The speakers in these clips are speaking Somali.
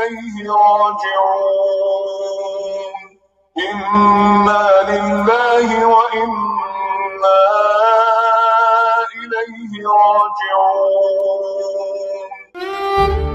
إليه راجعون إنا لله وإنا إليه راجعون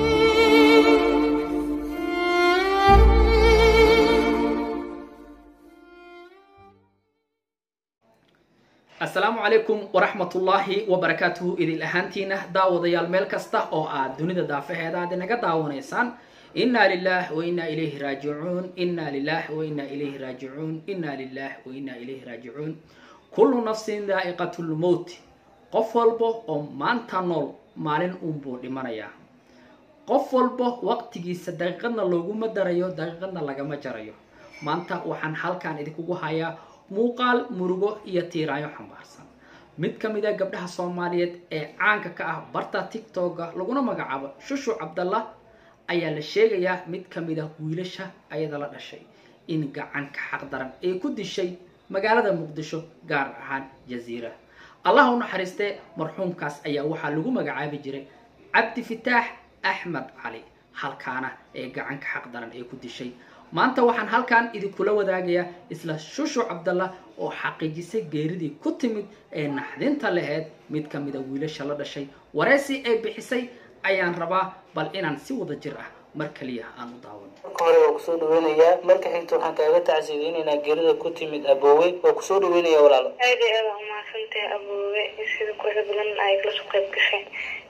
asalaamu calaykum waraxmatullaahi wabarakaatuhu idil ahaantiina daawadayaal meel kasta oo aad dunida daafaheeda aad inaga daawanaysaan inna lilah wa inna ilayhi raajicuun inna lilah wa inna ilayhi raajicuun inna lilah wa inna ilayhi raajicuun kullu nafsin daa'iqatu lmowt qof walba oo maanta nool maalin uunbuu dhimanayaa qof walba waqtigiisa daqiiqadna looguma darayo daqiiqadna lagama jarayo maanta waxaan halkan idinkugu hayaa muuqaal murugo iyo tiiraayo xambaarsan mid ka mid a gabdhaha soomaaliyeed ee caanka ka ah barta tictoga laguna magacaabo shushu cabdallah ayaa la sheegayaa mid ka mid ah wiilasha ayada la dhashay in gacanka xaqdaran ay ku dishay magaalada muqdisho gaar ahaan jaziira allah u naxariistee marxuumkaas ayaa waxaa lagu magacaabi jiray cabdi fitaax axmed cali halkaana ee gacanka xaqdaran ay ku dishay maanta waxaan halkan idinkula wadaagayaa isla shushu cabdallah oo xaqiijisay geeridii ku timid ee naxdinta laheyd mid ka mid a wiilasha la dhashay wareysi ay bixisay ayaan rabaa bal inaan si wada jir ah mar kaliya aan u daawano marka hore waa kusoo dhaweynayaa marka xigta waxaan kaaga tacsiideynaynaa geerida ku timid aboowe waa kusoo dhaweynaya walaalo aad iyo aad aa umahadsantahay aboowe sida quruxda badan ay kala soo qayb gashay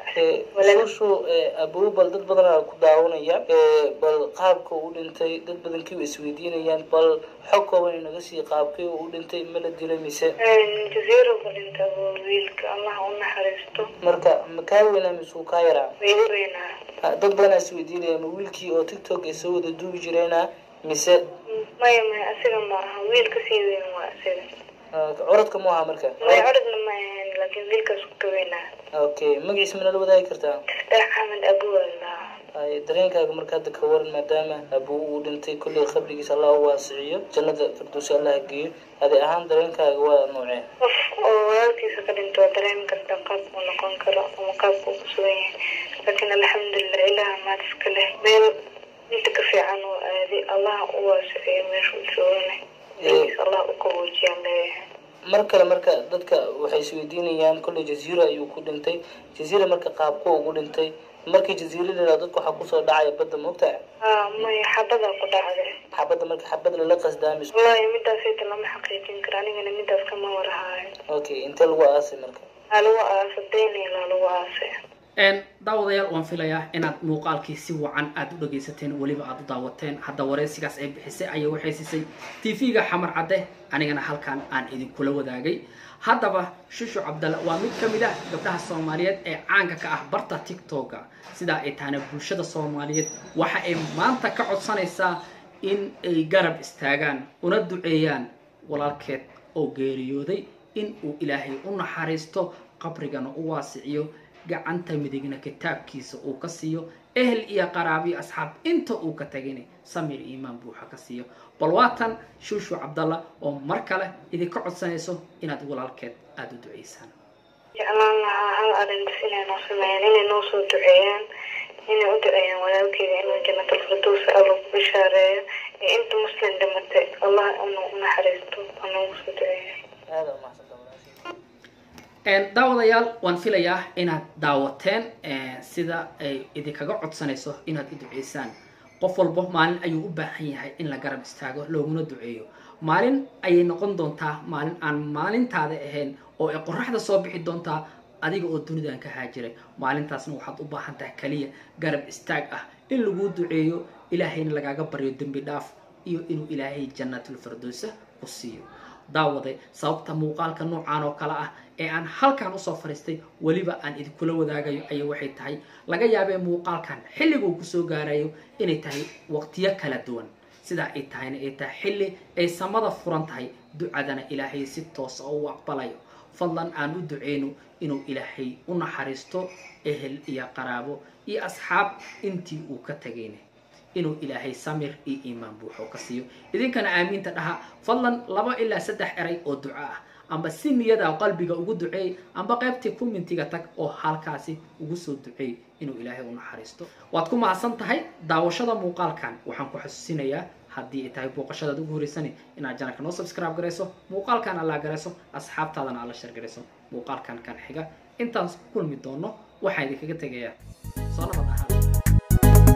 shushu aboowe bal dad badan aa ku daawanaya bal qaabka uu dhintay dad badankii way isweydiinayaan bal xog kooban inaga sii qaabkii uu dhintay ma la dilay mise jazeero ku dhinta aboowe wiilka allah u naxariisto marka makaa weynaa mise uu kaa yaraa weydi weynaa dad badan aa isweydiinaya ma wiilkii oo tiktok ay soo wada duubi jireena mise maya maya asiga ma aha wiilka sii weyn waa asiga coradka mu aha marka maya codadna ma ahayn laakiin wiilkaas ku ka weynaa okay magaciisa mana la wadaagi kartaa fitaax axmed abuu allah ay dareenkaaga marka hadda ka waran maadaama abuu uu dhintay kolley qabrigiisa allah u waasiciyo jannada firdowsi allah geeyo adi ahaan dareenkaaga waa noocee qof oo walaalkiisa ka dhinto waa dareemi karta qaabku noqon karo ama qaabku ku sugan yahay laakiin alxamdulilah ilaha maad iska leh meel inta ka fiican oo aaday allah u waasiciyo meesha u joogana allah u qaboojiyaan leeyahay mar kale marka dadka waxay isweydiinayaan kolley jaziira ayuu ku dhintay jaziira marka qaabku ugu dhintay markii jaziira la dadka waxaa kusoo dhacaya badda moogtaa haa maya xabadaa ku dhacday xabadda marka xabad lala qasdaamis wallaahi midaasayta lama xaqiijin karo anigana midaas kama warahaayo okay intee lagu aasay marka aa lagu aasay daynayla lagu aasay daawadayaal waan filayaa inaad muuqaalkii si wacan aada u dhagaysateen weliba aada u daawateen hadda wareysigaas ay bixisay ayay waxay siisay tv-ga xamar cadde anigana halkan aan idinkula wadaagay haddaba shushu cabdalla waa mid ka mid ah gabdhaha soomaaliyeed ee caanka ka ah barta tictoga sidaa ay tahana bulshada soomaaliyeed waxa ay maanta ka codsanaysaa in ay garab istaagaan una duceeyaan walaalkeed oo geeriyooday in uu ilaahay u naxariisto qabrigana u waasiciyo gacanta midigna kitaabkiisa uu ka siiyo ehel iyo qaraabiyo asxaab inta uu ka tagayna samir iimaan buuxa ka siiyo bal waatan shuushu cabdalla oo mar kale idinka codsanayso inaad walaalkeed aada u duceysaan jeclaan lahaa hal arrintas inay noo sameeyaan inay noo soo duceeyaan inay u duceeyaan walaalkeyga inuu jannatalfirdows alla ku bishaareeyo iyo inta muslim dhimatay allah inuu u naxariisto oo noogu soo duceeya aada umahadsanta walaashay daawadayaal waan filayaa inaad daawateen sida ay idinkaga codsanayso inaad u duceysaan qof walbo maalin ayuu u baahan yahay in la garab istaago looguna duceeyo maalin ayay noqon doontaa maalin aan maalintaada ahayn oo ay qoraxda soo bixi doontaa adiga oo dunidan ka haajiray maalintaasna waxaad u baahan tahay kaliya garab istaag ah in laguu duceeyo ilaahayna lagaaga baryo dembi dhaaf iyo inuu ilaahay jannatulfirdowsa ku siiyo daawaday sababta muuqaalka noocaan oo kale ah ee aan halkan usoo fadhiistay weliba aan idinkula wadaagayo ayay waxay tahay laga yaabee muuqaalkan xilliguu kusoo gaarayo inay tahay waqtiyo kala duwan sidaa ay tahayna ay tahay xilli ay samada furan tahay ducadana ilaahay si toosa u aqbalayo fadlan aan u duceyno inuu ilaahay u naxariisto ehel iyo qaraabo iyo asxaab intii uu ka tagayna inuu ilaahay samir iyo iimaan buuxo ka siiyo idinkana aamiinta dhaha fadlan laba ilaa saddex eray oo duco ah amba si niyada qalbiga ugu duceey amba qaybtii commentiga tag oo halkaasi ugu soo duceey inuu ilaahay u naxariisto waad ku mahadsan tahay daawashada muuqaalkan waxaan ku xasuusinayaa haddii ay tahay booqashadaad ugu horeysani inaad janalka noo subscribe garayso muuqaalkan alla garayso asxaabtaadana alla shar garayso muuqaalkan kan xiga intaan ku kulmi doono waxaan idinkaga tegayaa soo nabad ahaan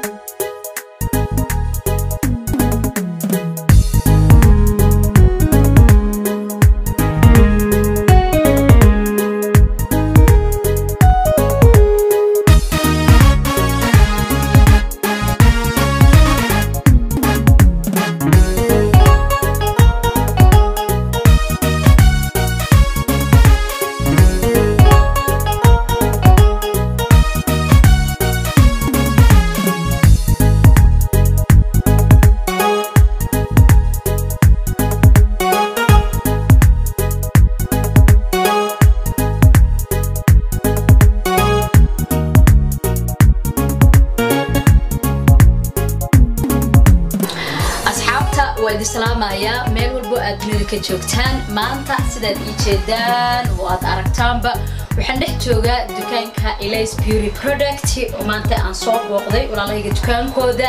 asxaabta waa idin salaamayaa meel walbo aad dunida ka joogtaan maanta sidaad ii jeedaan oo aad aragtaanba waxaan dhex joogaa dukaanka Elias Beauty Product oo maanta aan soo booqday walaalahayga dukaankooda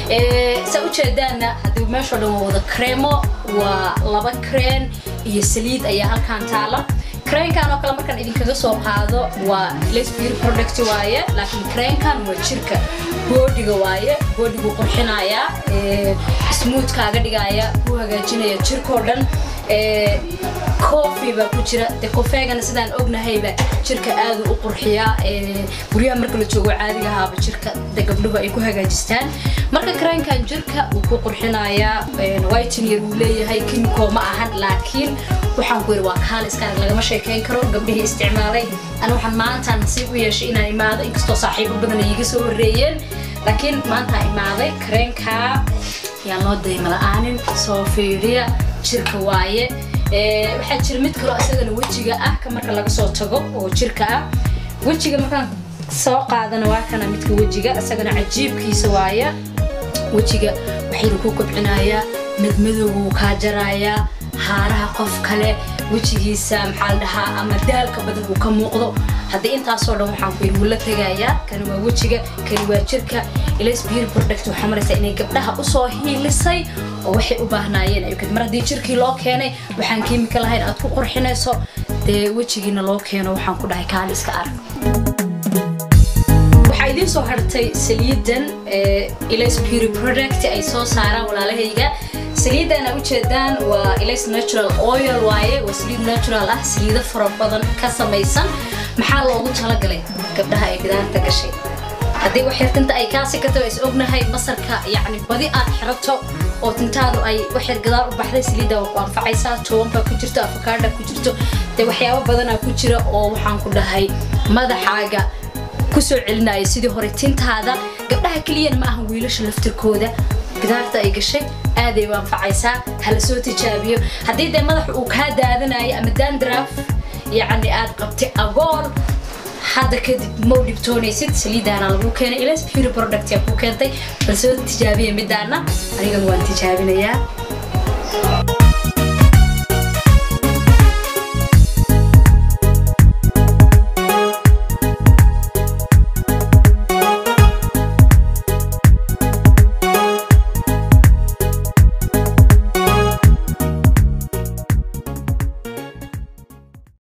ee saa u jeedaanna haddii meeshoo dhan waa wada kreemo waa laba kreen iyo saliid ayaa halkaan taala kreenkan oo kale markaan idinkaga soo qaado waa Elias Beauty Product waaye laakiin kreenkan waa jirka boodiga waaye boodigu qurxinayaa ee smooth kaaga dhigaya ku hagaajinaya jirkoo dhan ee coffee baa ku jira de kofeegana sidaan ognahayba jirka aad u qurxiyaa ee guryaha marka la joogo caadiga ahaaba jirka de gabdhuhu ay ku hagaajistaan marka kreenkan jirka wuu ku qurxinayaa whitener wuu leeyahay kimiko ma ahan laakiin waxaan ku yidhi waa kaal iska arag lagama sheekeyn karo gabdhihii isticmaalay ana waxaan maanta nasiib u yeeshay inaan imaado inkastoo saaxiibo badan ay iga soo horreeyeen laakiin maanta imaaday kreenka yaan loo dayma la-aanin soo fiiriya jirka waaye waxaa jira mid kaloo isagana wejiga ah ka marka laga soo tago oo jirka ah wejiga markaan soo qaadana waa kana midka wejiga isagana cajiibkiisa waaya wejiga waxaynu ku kobcinayaa madmadowga wuu kaa jarayaa haaraha qof kale wejigiisa maxaa la dhahaa ama daalka badan uu ka muuqdo haddii intaasoo dhan waxaan ku yidhi wuu la tegayaa kani waa wejiga kani waa jirka Elias Beauty Product waxaa maraysaa inay gabdhaha usoo hiilisay oo waxay u baahnaayeen ay mar haddii jirkii loo keenay waxaan kiimika lahayn aad ku qurxinayso dee wejigiina loo keeno waxaan ku dhahay kaali iska arag waxaa idiin soo hartay saliidan Elias Beauty Product ay soo saaraan walaalahayga saliidana ujeedaan waa Elias Natural Oil waaye waa saliid natural ah saliido fara badan ka samaysan maxaa loogu talagalay gabdhaha ay gidaarta gashay haddii wax yar tinta ay kaa sikato is ognahay masarka yacni badi aad xirato oo tintaadu ay wax yar gadaal u baxday saliidda waa ku anfacaysaa tobanka ku jirto afakaadha ku jirto dee waxyaabo badanaa ku jira oo waxaan ku dhahay madaxaaga kusoo celinaya sidii hore tintaada gabdhaha keliyana ma ahan wiilasha laftirkooda gidaarta ay gashay aaday u anfacaysaa hala soo tijaabiyo haddii dee madaxa uu kaa daadanayo ama dandraf yacni aad qabtay agool hadda kadib mau dhibtoonaysid saliidaana lagu keenay Elias Beauty Product yaa ku keentay bal soo tijaabiya midaana anigan waan tijaabinayaa